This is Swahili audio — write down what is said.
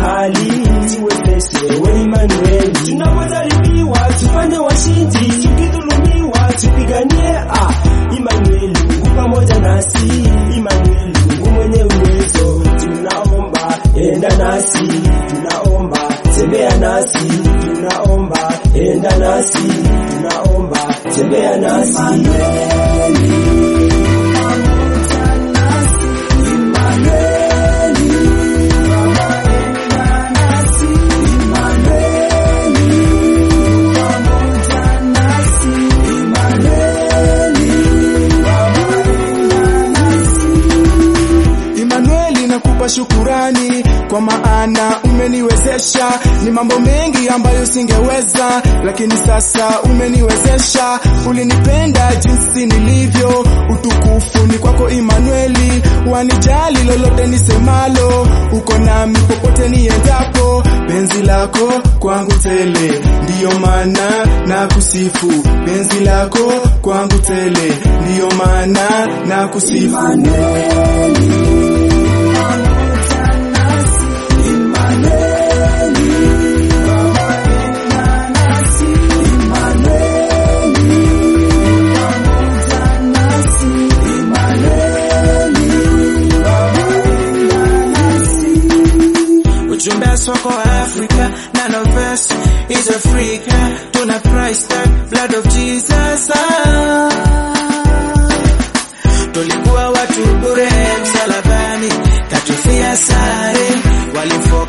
hali tuwezeshe, we Emmanuel. Tunapojaribiwa tufanye washindi, tukidhulumiwa tupiganie. Ah, Emmanuel, Mungu pamoja nasi. Emmanuel, Mungu mwenye uwezo, tunaomba enda nasi, tunaomba tembea nasi, tunaomba enda nasi, tunaomba tembea nasi. Emmanuel, nakupa shukurani kwa maana umeniwezesha. Ni mambo mengi ambayo singeweza, lakini sasa umeniwezesha. Ulinipenda jinsi nilivyo, utukufu ni kwako Emmanueli. Wanijali lolote nisemalo, uko nami popote niendapo. Penzi lako kwangu tele, ndiyo maana na kusifu. Penzi lako kwangu tele, ndiyo maana na kusifu. Ujumbe wa soko wa Africa, none of us is Africa. Tuna Christ tag, blood of Jesus. Ah. Tulikuwa watu bure msalabani, katufia sare, walifo